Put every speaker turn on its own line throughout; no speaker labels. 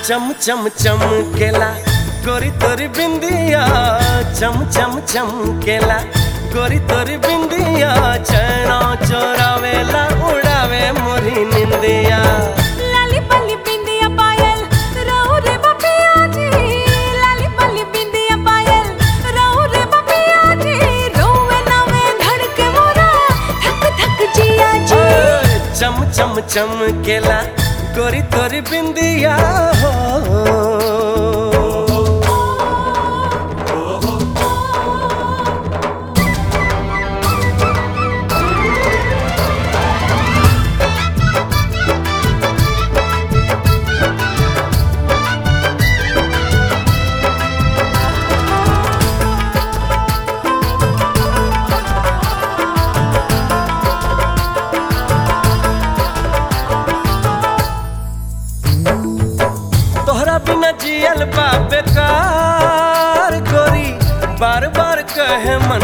चम चम चमकेला गोरी तोरी बिंदिया चम चम चमकेला गोरी तोरी बिंदिया चैना चोरावेला उड़ावे मोरी निंदिया
लाली पल्ली बिंदिया पायल रहू रे बपिया जी लाली पल्ली बिंदिया पायल रहू रे बपिया जी रोवे नवे धड़के मोरा धक धक जिया जी
चम चम चमकेला गोरी तोरी बिंदिया हो तोहरा बिना जियल बा बेकार गोरी बार बार कहे मन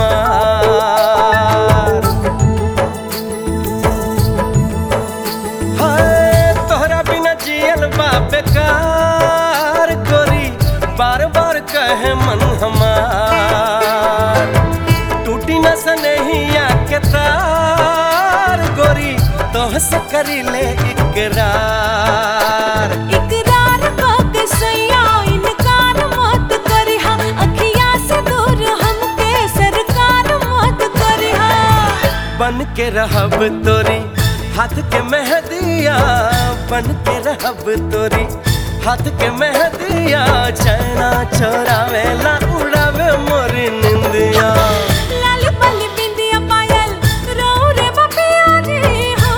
हमार हाय तोहरा बिना जियल बा बेकार गोरी बार बार कहे मन हमार टूटी न सनहिया के तार गोरी तोह से करी ले इकरार
इकरार के सैया इनकार मत करिहा अखिया से दूर हमके सरकार मत करिहा
बन के रहब तोरी हाथ के मेहदिया बन के रहब तोरी हाथ के मेहदिया चैना चोरावेला उड़ावे मोरी निंदिया
लाली पल्ली बिंदिया पायल रहू रे बपिया जी हो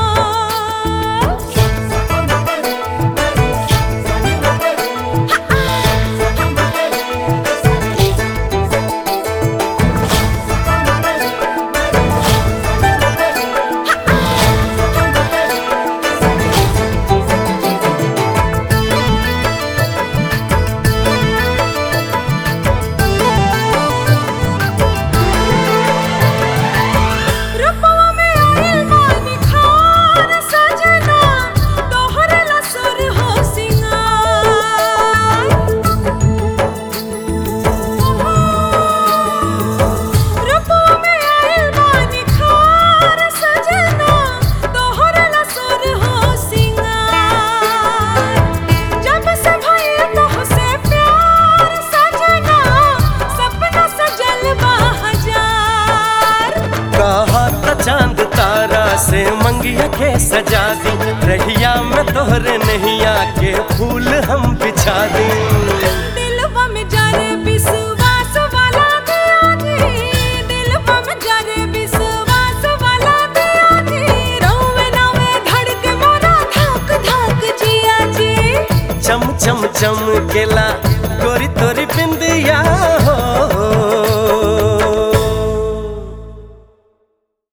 रूपवा में आइल बानी खान सजना तोहरे लसुर हो सिंगार रूपवा में आइल बानी खान सजना तोहरे लसुर हो सिंगार जब से भइल तोहसे प्यार सजना सपना सजल बा हजार
कहा त चांद तारा से मंगिया के सजा दी रहिया में तोहरे नैया के फूल हम बिछा दी
दिलवा में जाने विश्वास वाला दिया जी दिलवा में जाने विश्वास वाला दिया जी रोवे नवे धड़के मोरा धक धक जिया जी
चम चम चम केला गोरी तोरी